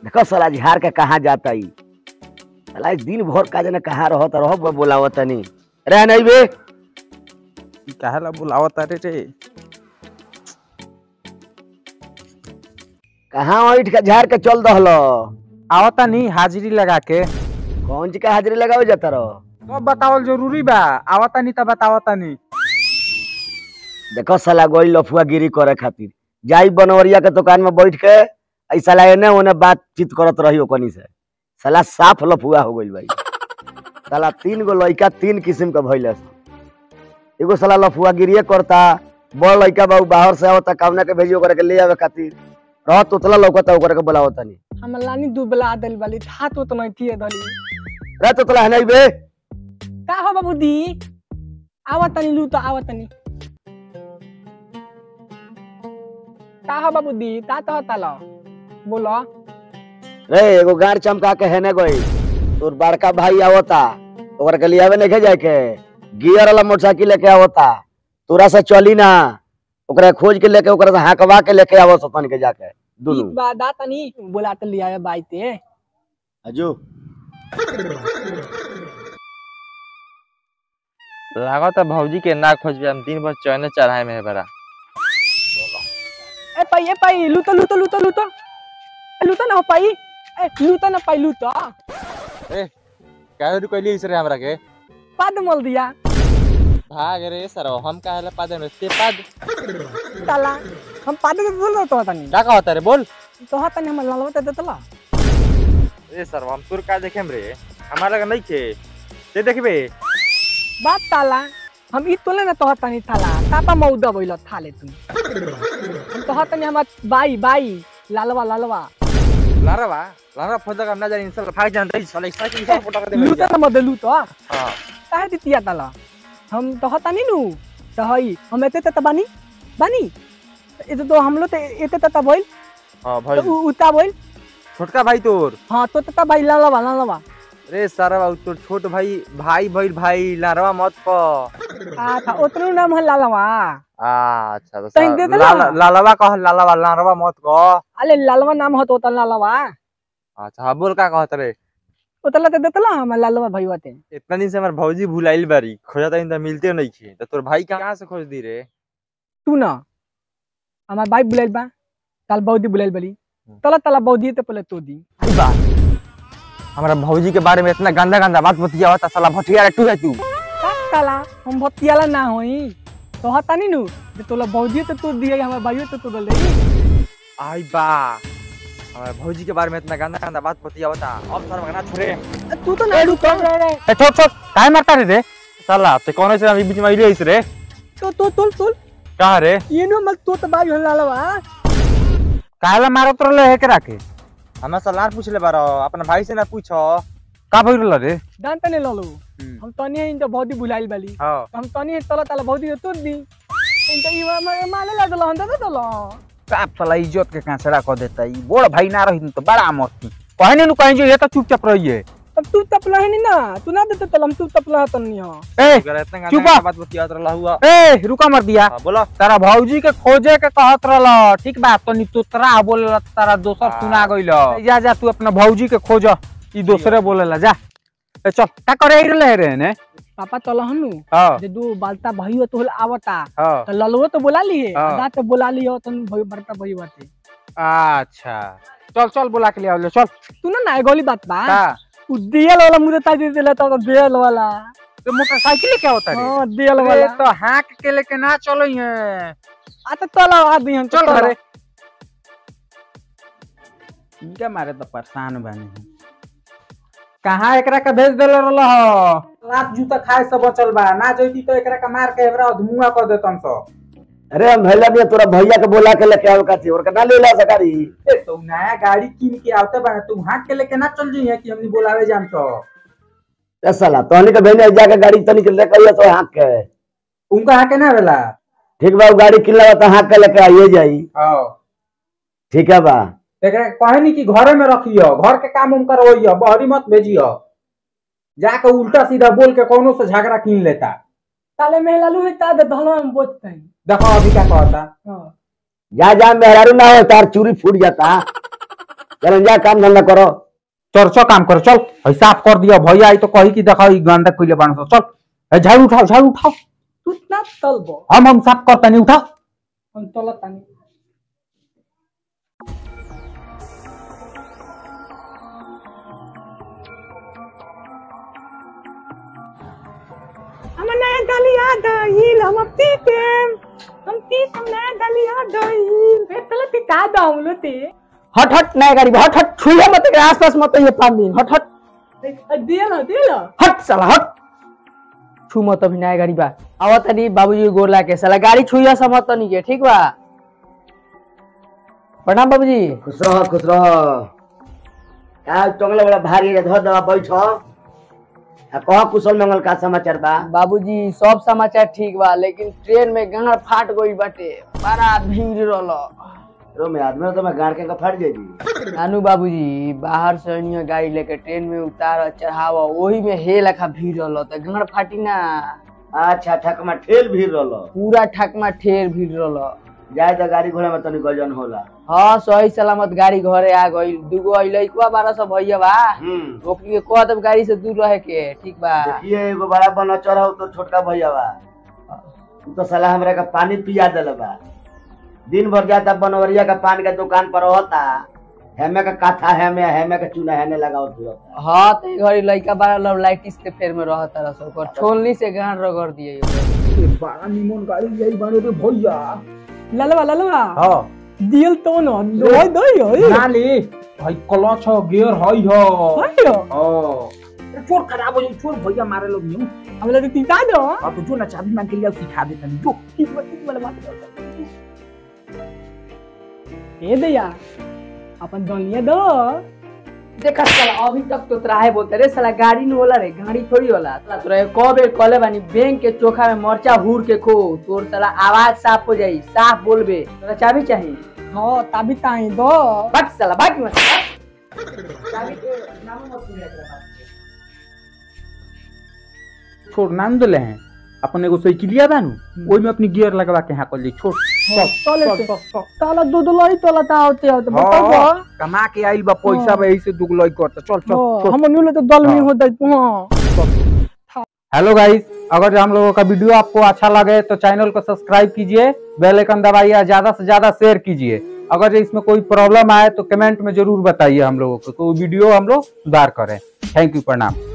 देखो साला झार के कहाँ जाता ई साला ई दिन भर का जाने कहाँ रहत रह बोलावत तनी रह नहीं बे काहेला बुलावत रे रे कहाँ उठ के झार के चल दहल आवता नहीं हाजिरी लगा के कौन चीज का हाजिरी लगावे जाता रहो तो बतावल जरूरी बा आवता नहीं तो बतावता नहीं देखो साला गोई लफुआ गिरी करे खातिर जाई बनवरिया के दुकान में बैठ के ऐ साला एने ओने बातचीत करत रही ओकनी से साला साफ लफुआ हो गइल भाई साला तीन गो लड़का तीन किस्म के भइल एगो साला लफुआ गिरिए करता बड़ लड़का बाबू बाहर से आवता कामना के भेजी ओकरा के ले आवे खातिर रह तोतला लौकता ओकरा के बुलावता नहीं हम लानी दुबला दिल वाली था तो तो नहीं थी धली रे तोतला है नहीं बे का हो बाबू दी आवत तनी लू तो आवत तनी का हो बाबू दी ता तो तला बोलो रे एगो गार चमका के है ने गई तोर बड़का भाई आवता ओकरा के लियावे नहीं जाए के गियर वाला मोटरसाइकिल लेके आवता तोरा से चली ना ओकरा खोज के लेके ओकरा से हाकवा के लेके आवो सतन के जाके दुनू ठीक बा दा तनी बोला तो लिया बाईते अजू लागत है भौजी के ना खोजबे हम दिन भर चैने चढ़ाए में है बड़ा ए पाई ए पाई लूतो लूतो लूतो लूतो ए, लूतो ना हो पाई ए लूतो ना पाई लूतो काहे रुकली इस रे हमरा के पद मोल दिया भाग रे सर हम काहे पाद में ते पाद ताला हम पद के बोल तो तनी का कहता रे बोल तो तनी हम ललवते देतला ए सर हम तोर का देखेम रे हमारा लगा नहीं खे ते देखबे बात ताला हम ई तोले ना तो तनी थाला ताता मौदा बोइल थाले तुम हम तो तनी हम बाई बाई लालवा लालवा लारवा लारवा फोदा का ना जानी सब भाग जान रही साले साइकिल सब फोटा दे लूटा ना मदे लूतो हां काहे दितिया ताला हम तो तनी नु तो हई हम एते त बानी बानी एते तो हम लो ते एते त बोइल हां तो भाई उ- उता बोइल छोटका भाई तोर हां तो त बाई लालवा लालवा रे सारा तोर छोट भाई भाई भाई भाई लारवा मत प आ था ओतनु नाम है लालवा अच्छा तो तहीं दे सा- देला? लाला- लालवा कह लालवा लारवा मत कह अले लालवा नाम हो तो त लालवा अच्छा हाँ बोल का कहत रे ओतला ते देतला हम लालवा भईवा ते इतना दिन से हमार भौजी भुलाइल बारी खोजता इन मिलते नहीं खे तो तोर भाई कहाँ से खोज दी रे तू ना हमार बाई बुलाइल बा ताल बौदी बुलाइल बली तला तला बौदी ते पहले तो दी आई बा हमारा भौजी के बारे में इतना गंदा गंदा बात बतिया होता साला भटिया टू है तू का ताला हम भतियाला ना होई तो हता नी नु जे तोला बौदी ते तो दिए हमार बाईयो ते तो दल दे आई बा हमारा भौजी के बारे में इतना गंदा गंदा बात बतिया होता अब सर मगना छोड़े तू तो ना रुक रे रे ए छोड़ छोड़ काहे मारता रे रे साला ते कौन से अभी बीच में आइले इस रे तो तो तुल तुल कहाँ रे ये नु मत तो त बाई हो लालवा काहेला मारत रहले है के राके हमें सलाह पूछ ले बारो अपना भाई से ना पूछो का भइल रहल रे दान तने ललो हम तनी इन तो बौदी बुलाइल बली हां हम तनी तला तला बौदी ते तो दी इन तो इवा माने ला दल हम तो दल साफ साला इज्जत के कांसड़ा कर देता ई बड़ भाई ना रही तो बड़ा मस्ती कहने नु कहीं जो ये तो चुपचाप रहिए अब तू तपला है नी ना तू ना देते तल हम तू तपला तनी हो ए अगर इतना चुप गंदा आ। बात बतिया रहला हुआ ए रुका मर दिया हाँ, बोलो तारा भौजी के खोजे के कहत रहल ठीक बा तनी तोतरा बोलेला त तारा दोसर हाँ। सुना गइल जा जा तू अपना भौजी के खोज ई दोसरे बोलेला जा ए चल का करे आई रहले रे ने पापा तल हनु हां जे दू बालता भइयो तो आवता हां तो ललवो तो बोला लिए हाँ। आधा तो बोला लियो तो भई बड़ता भई बाते अच्छा चल चल बुला के ले आओ ले चल तू ना ना गोली बात बा का उ दियल वाला मुझे ता दे देला तो दियल वाला तो मोटरसाइकिल क्या होता रे हां दियल अरे वाला तो हाँक के लेके ना चलो है आ तो तला आ दी हम चल घरे इनके मारे तो परेशान बने हैं कहाँ एकरा के भेज देले रहल ह रात जूता खाए से बचल बा ना जइती तो एकरा के मार के एकरा धुआं कर देतन सो अरे हम भैया भी तोरा भैया के बोला के लेके आवे खातिर और ना ले ला सकारी ए तो नया गाड़ी किन के आवते बा तू हाँक के लेके ना चल जी है कि हमनी बोलावे जान सो ए साला तोहनी के भेने जाके गाड़ी तनी के लेके आइए तो हाक के उनका हाँके ना भेला ठीक बा उ गाड़ी किनला तो हाक के लेके आइए जाई हां ठीक है बा एकरा कहे नहीं कि घरे में रखियो घर के काम उम करवइयो बहरी मत भेजियो जाके उल्टा सीधा बोल के कोनो से झगड़ा कीन लेता ताले में लालू है ता दे धलो हम बोचते हैं देखो अभी क्या कहता हां जा जा मेहरारू ना हो तार चूरी फूट जाता चल जा काम धंधा करो चल चल काम कर चल है साफ कर दिया भैया आई तो कही कि देखो ई गंदा कइले बाण चल है झाड़ू उठाओ झाड़ू उठाओ तू ना तलबो हम हम साफ करता नहीं उठा हम तलतानी हम नया गलिया गईल हम अब पीतेम हम पीत हम नया गलिया गईल ए तले पिता दाउलो ते हट हट नया गाड़ी हट हट छुइया मत के आसपास मत ये पाँच दिन हट हट दे लो दे लो हट साला हट छू मत अभी नया गाड़ी बा आवत तनी बाबूजी गोर ला के साला गाड़ी छुइया सब मत नहीं के ठीक बा प्रणाम बाबूजी खुश रह खुश रह का टंगले बड़ा भारी रे धर दवा बैठो आ कह कुशल मंगल का समाचार बा बाबूजी सब समाचार ठीक बा लेकिन ट्रेन में गाड़ फाट गई बाटे बड़ा भीड़ रहल रो में आदमी तो मैं गाड़ के का फट जाई नानू बाबूजी बाहर से अनिया गाड़ी लेके ट्रेन में उतार चढ़ावा वही में हे लखा भीड़ रहल त गाड़ फाटी ना अच्छा ठकमा ठेल भीड़ रहलो पूरा ठकमा ठेर भीड़ रहल जाए तो गाड़ी घोड़ा में तनी गजन होला हाँ सही सलामत गाड़ी घरे आ गई दूगो अइलैकुआ बारह सौ भैया बा हम्म ओकनी के कह देब गाड़ी से दूर रहे के ठीक बा देखिए एगो बड़ा बना चढ़ाओ तो छोटका भैया बा उ तो साला हमरा का पानी पिया देले बा दिन भर जाता बनवरिया का पान का दुकान पर होता हेमे का काथा हेमे हेमे का चूना हेने लगाओ फिरता हाँ तो ए घड़ी लड़का बारह लव लाइटिस के फेर में रहता रह सो ओकर छोलनी से गांड रगड़ दिए बड़ा निमन गाड़ी यही बाने रे भैया ललवा ललवा हां दियल तो न दोय दोय होय नाली भाई क्लच हो गियर हई हो होय ओ छोड़ खराब हो जाई छोड़ भैया मारे लोग यूं हमला तो पिता दो अब तो जो ना चाबी मांग के लिए सिखा देता नहीं जो किस बात किस वाला बात ए दया अपन दुनिया दो देखा साला अभी तक तो त्राहे बोलते रे साला गाड़ी नहीं होला रे गाड़ी थोड़ी होला साला तोरा क बेर कहले बानी बैंक के चोखा में मरचा हूर के खो तोर साला आवाज साफ हो जाई साफ बोलबे तोरा चाबी चाहिए हां तभी ताई दो बट साला बाकी मत चाबी के नाम मत पूछे एकरा बात छोड़ नाम दले हैं अपन एगो साइकिलिया बानू ओई में अपनी गियर लगवा के हां कर छोड़ चले से ताला दूध लाई तोला ता होते होते बताओ हाँ, कमा के आइल बा पैसा बा यही से दुगलई करता चल चल चल हम नुले तो दल में हाँ। होता हां हेलो गाइस अगर हम लोगों का वीडियो आपको अच्छा लगे तो चैनल को सब्सक्राइब कीजिए बेल आइकन दबाइए ज्यादा से ज्यादा शेयर कीजिए अगर इसमें कोई प्रॉब्लम आए तो कमेंट में जरूर बताइए हम लोगों को तो वीडियो हम लोग सुधार करें थैंक यू प्रणाम